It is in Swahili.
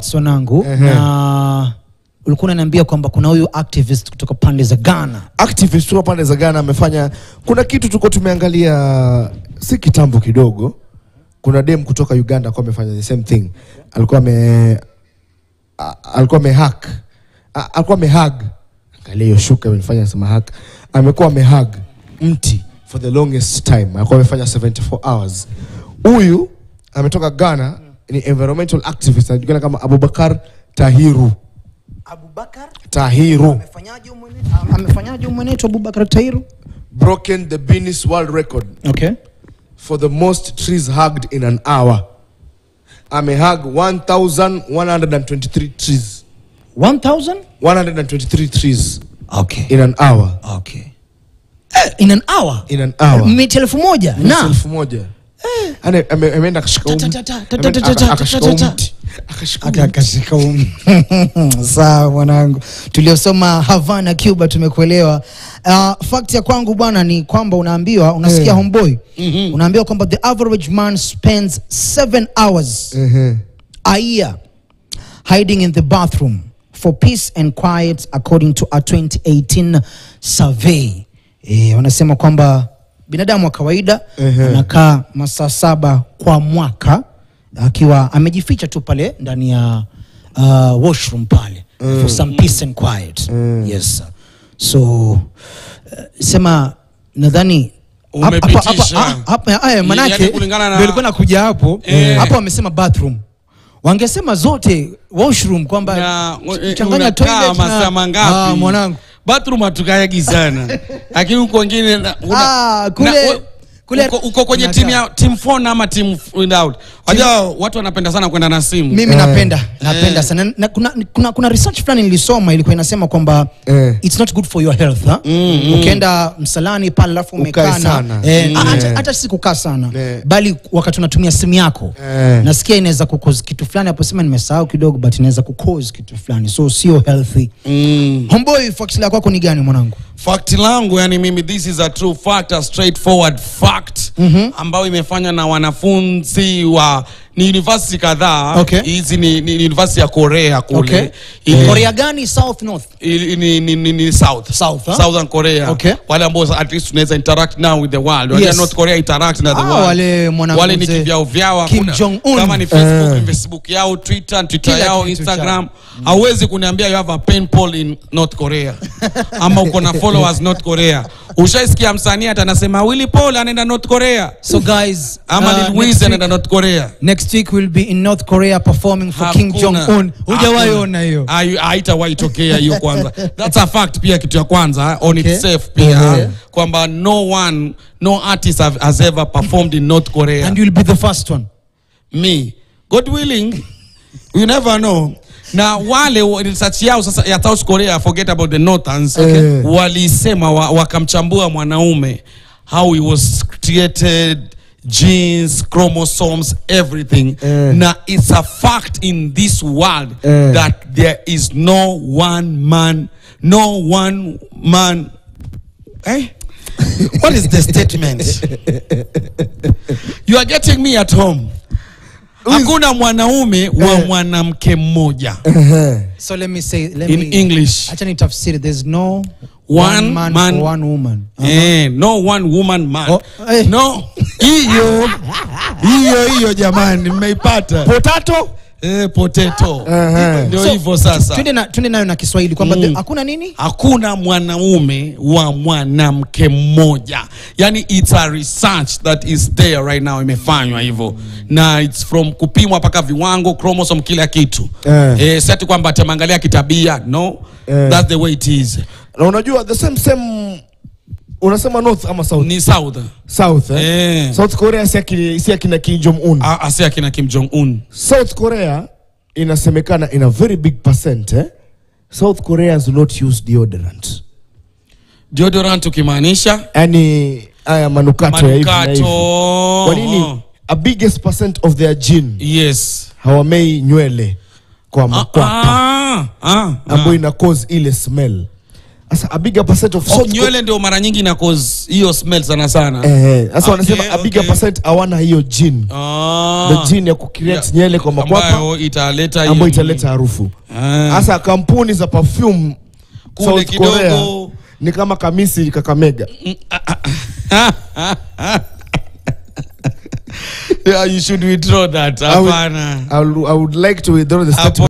facts wanangu Ehe. na ulikuwa unaniambia kwamba kuna huyu activist kutoka pande za Ghana activist kutoka pande za Ghana amefanya, kuna kitu tulikuwa tumeangalia si kitambo kidogo. Kuna dem kutoka Uganda alikuwa amefanya the same thing, alikuwa ame a- alikuwa amehack A- alikuwa amehug, angalia hiyo shuka imefanya sema hack, amekuwa amehug mti for the longest time, alikuwa amefanya 74 hours. Huyu ametoka Ghana, ni environmental activist anajulikana kama Abubakar Tahiru Abubakar Tahiru amefanyaje umwenetu amefanyaje umwenetu Abubakar Tairu broken the Guinness World Record okay for the most trees hugged in an hour. Amehug 1,123 trees. 1000 123 trees okay in an hour. okay eh, in an hour In an hour. miti elfu moja Miti na elfu moja. Ane- ame- Ameenda akashika huu Ta- mti. ta- ta- ta- Ame- ta- ta- ta- aka- akashika huu ta- ta- mti. Akashika huu Aka- mti. akashika um. sawa mwanangu tuliosoma havana cuba tumekuelewa uh, fact ya kwangu bwana ni kwamba unaambiwa unasikia Eh. homeboy unaambiwa kwamba the average man spends seven hours Ehe. a year hiding in the bathroom for peace and quiet according to a 2018 survey e, wanasema kwamba binadamu wa kawaida Ehe. anakaa masaa saba kwa mwaka akiwa amejificha tu pale ndani ya uh, washroom pale for some peace and quiet yes sir. so uh, sema nadhani hapa- hapa- Umepitisha. hapa- hapa- haya, Yaani manake kulingana na- ndio ilikuwa nakuja hapo Eh. hapo wamesema bathroom wangesema zote washroom kwamba Na, eh, changanya unakaa toilet na- masaa mangapi? Ah, mwanangu bathroom hatukayagi sana lakini huko wengine na- una- Ah, kule- na- u- kule- uko, uko kwenye Unakaa. timu ya team phone ama team without wajua watu wanapenda sana kwenda na simu mimi Eh. napenda napenda Eh. sana na, kuna, kuna, kuna research fulani nilisoma ilikuwa inasema kwamba Eh. it's not good for your health ha? ukienda msalani pale alafu Ukae umekaa na sana. eh, Mm. hata- Eh. hata si kukaa sana Eh. bali wakati unatumia simu yako Eh. nasikia inaweza kukoz kitu fulani hapo sema nimesahau kidogo but inaweza kukoz kitu fulani so sio healthy mm. homeboy fax la kwako ni gani mwanangu fact langu yani mimi this is a true fact a straightforward fact mm-hmm. ambayo imefanywa na wanafunzi wa ni university kadhaa Okay. hizi ni, ni, ni university ya korea kule okay. Ili- korea gani south north ili- ni, ni, ni, ni south South, huh? southern korea Okay. wale ambao at least tunaweza interact now with the world Wajua Yes. north korea interact na the Ah, world wale mwanangu wale ni mzee kivyao vyao Kim hakuna- Jong-un. kama ni facebook Eh. facebook yao twitter twitter Kila yao kitu instagram hauwezi kuniambia you have a pen pal in north korea ama uko na followers north korea ushaisikia msanii hata anasema willy paul anaenda north korea so guys ama uh, Lil next Wayne week- anaenda north korea next week we'll be in north korea performing for king Hakuna. jong un hujawahi Hakuna. ona hiyo Hai- haitawahi tokea hiyo kwanza that's a fact pia kitu ya kwanza on Okay. itself pia Mhm. kwamba no one no artist have, has ever performed in north korea and you'll be the first one me god willing you never know na wale wa- research yao sasa ya south korea forget about the northerns Okay. walisema wa, wakamchambua mwanaume how he was created genes chromosomes everything Eh. na it's a fact in this world Eh. that there is no one man no one man eh? what is the statement you are getting me at home hakuna mwanaume wa Eh. mwanamke mmoja Ehe. so let me say let in me english acha nitafsiri there's no One one man, man- for one woman eh, no one woman man Oh, eh. no hiyo hiyo hiyo jamani mmeipata Potato? eh, potato Ehe. ndio So, hivyo sasa twende na twende nayo na kiswahili kwamba Mm. the- hakuna nini hakuna mwanaume wa mwanamke mmoja yani it's a research that is there right now imefanywa hivyo na it's from kupimwa mpaka viwango chromosome kila kitu Eh. eh, sati kwamba atamangalia kitabia no Eh. that's the way it is na unajua the same same unasema north ama south ni south south eh? eh. south korea si akina, si akina kim jong un A- asi akina kim jong un south korea inasemekana in a very big percent eh? south koreans do not use deodorant deodorant ukimaanisha yani haya manukato, ya hivi na hivi manukato kwa nini a biggest percent of their gene yes hawamei nywele kwa ah, makwapa ah, ah, ambayo ah. ina cause ile smell sasa a bigger percent of Oh, soft nywele ndio mara nyingi na cause hiyo smell sana sana eh sasa Okay, wanasema a bigger okay. percent hawana hiyo gene Ah. the gene ya kucreate Yeah. nywele kwa makwapa ambayo italeta ambayo hiyo- italeta harufu Ah. hasa kampuni za perfume Kule South kidogo. Korea ni kama kamisi kakamega yeah, you should withdraw that I would- hapana I would, I would like to withdraw the Hapo statement